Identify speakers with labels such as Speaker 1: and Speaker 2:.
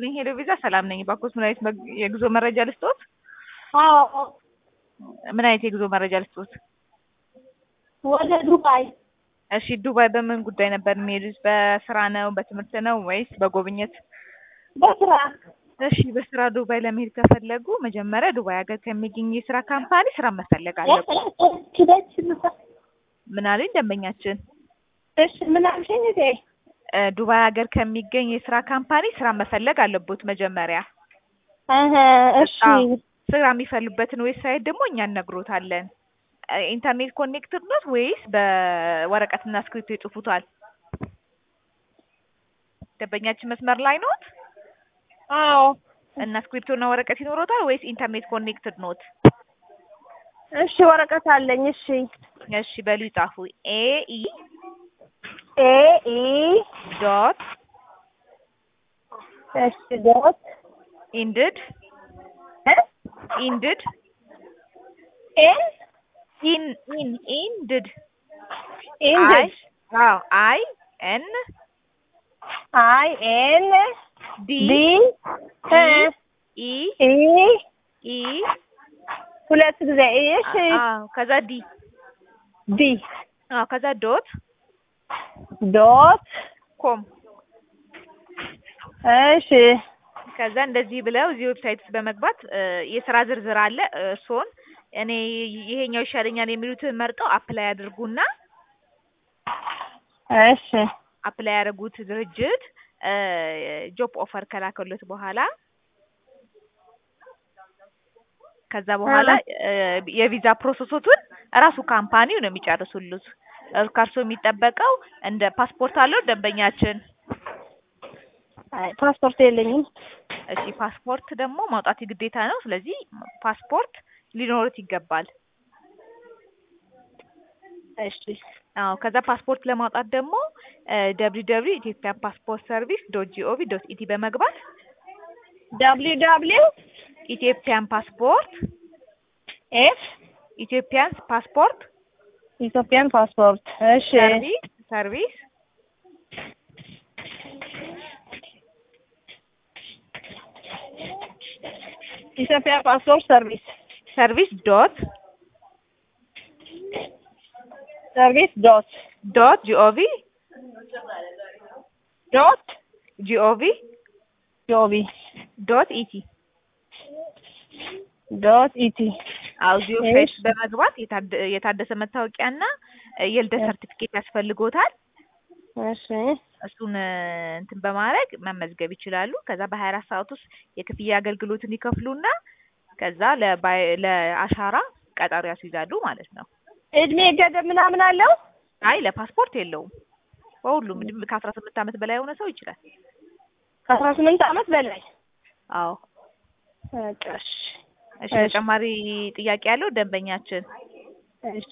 Speaker 1: ይስጥልኝ ሄሎ ቪዛ ሰላም ነኝ። ባኮስ ምን አይነት መግ- የጉዞ መረጃ ልስጦት?
Speaker 2: አዎ
Speaker 1: ምን አይነት የጉዞ መረጃ ልስጦት?
Speaker 2: ወደ ዱባይ
Speaker 1: እሺ ዱባይ በምን ጉዳይ ነበር የሚሄዱት? በስራ ነው በትምህርት ነው ወይስ በጉብኝት?
Speaker 2: በስራ
Speaker 1: እሺ በስራ ዱባይ ለመሄድ ከፈለጉ መጀመሪያ ዱባይ ሀገር ከሚገኝ የስራ ካምፓኒ ስራ መፈለግ አለብን።
Speaker 2: ኪደች
Speaker 1: ምን አሉኝ ደንበኛችን?
Speaker 2: እሺ ምን አልሽኝ እቴ?
Speaker 1: እ ዱባይ ሀገር ከሚገኝ የስራ ካምፓኒ ስራ መፈለግ አለቦት መጀመሪያ።
Speaker 2: እህ እሺ
Speaker 1: አዎ። ስራ የሚፈልጉበትን ዌብሳይት ደግሞ እኛ እነግሮታለን። እ ኢንተርኔት ኮኔክትድ ኖት ወይስ በወረቀትና እስክሪብቶ ይጽፉታል? ደንበኛችን መስመር ላይ ኖት
Speaker 2: አዎ
Speaker 1: እና እስክሪብቶና ወረቀት ይኖሮታል ወይስ ኢንተርኔት ኮኔክትድ ኖት?
Speaker 2: እሺ ወረቀት አለኝ። እሺ
Speaker 1: እሺ በሉ ይጻፉ። ኤ ኢ
Speaker 2: ኤ ኢ
Speaker 1: ዶት
Speaker 2: እሺ ዶት
Speaker 1: ኢንድድ
Speaker 2: እ
Speaker 1: ኢንድድ
Speaker 2: ኤን
Speaker 1: ኢን ኢን ኢንድድ አይ
Speaker 2: ኢንድ
Speaker 1: አዎ አይ ኤን
Speaker 2: አይ ኤን
Speaker 1: ዲ
Speaker 2: ዲ እ
Speaker 1: ኢ
Speaker 2: ኢ
Speaker 1: ኢ
Speaker 2: ሁለት ጊዜ ኢ እሺ
Speaker 1: አዎ ከዛ ዲ
Speaker 2: ዲ
Speaker 1: አዎ ከዛ ዶት
Speaker 2: ዶት
Speaker 1: ኮም
Speaker 2: እሺ
Speaker 1: ከዛ እንደዚህ ብለው እዚህ ዌብሳይት ውስጥ በመግባት እ የስራ ዝርዝር አለ እርስዎን እኔ ይሄኛው ይሻለኛል የሚሉትን መርጠው አፕላይ ያድርጉና
Speaker 2: እሺ
Speaker 1: አፕላይ ያደረጉት ድርጅት እ ጆብ ኦፈር ከላከሉት በኋላ ከዛ በኋላ እ የቪዛ ፕሮሰሶቱን እራሱ ካምፓኒው ነው የሚጨርሱሉት። እ ከእርሶ የሚጠበቀው እንደ ፓስፖርት አለው ደንበኛችን?
Speaker 2: አይ ፓስፖርት የለኝም።
Speaker 1: እሺ ፓስፖርት ደግሞ ማውጣት ግዴታ ነው። ስለዚህ ፓስፖርት ሊኖሩት ይገባል።
Speaker 2: እሺ
Speaker 1: አዎ ከዛ ፓስፖርት ለማውጣት ደግሞ ደብሊው ደብሊው ኢትዮጵያ ፓስፖርት ሰርቪስ ዶት ጂኦቪ ዶት ኢቲ በመግባት
Speaker 2: ደብሊው ደብሊው
Speaker 1: ኢትዮጵያን ፓስፖርት
Speaker 2: ኤፍ
Speaker 1: ኢትዮጵያን ፓስፖርት
Speaker 2: ኢትዮጵያን ፓስፖርት እሺ
Speaker 1: ሰርቪስ ሰርቪስ
Speaker 2: ኢትዮጵያ ፓስፖርት ሰርቪስ
Speaker 1: ሰርቪስ ዶት
Speaker 2: ሰርቪስ ዶት
Speaker 1: ዶት ጂኦቪ
Speaker 2: ዶት
Speaker 1: ጂኦቪ
Speaker 2: ጆቢ
Speaker 1: ዶት ኢቲ
Speaker 2: ዶት ኢቲ
Speaker 1: አዎ እዚህ ዌብሳይት
Speaker 2: እሺ።
Speaker 1: በመግባት የታደ- የታደሰ መታወቂያና እ የልደት ሰርቲፊኬት ያስፈልጎታል።
Speaker 2: እሺ
Speaker 1: እሱን እ እንትን በማድረግ መመዝገብ ይችላሉ። ከዛ በሀያ አራት ሰዓት ውስጥ የክፍያ አገልግሎትን ይከፍሉና ከዛ ለባይ ለአሻራ ቀጠሮ ያስይዛሉ ማለት ነው።
Speaker 2: እድሜ ገደብ ምናምን አለው?
Speaker 1: አይ ለፓስፖርት የለውም። በሁሉም እድሜ ከአስራ ስምንት ዓመት በላይ የሆነ ሰው ይችላል።
Speaker 2: ከአስራ ስምንት ዓመት በላይ
Speaker 1: አዎ
Speaker 2: በቃ እሺ
Speaker 1: እሺ
Speaker 2: እሺ።
Speaker 1: ተጨማሪ ጥያቄ ያለው ደንበኛችን
Speaker 2: እሺ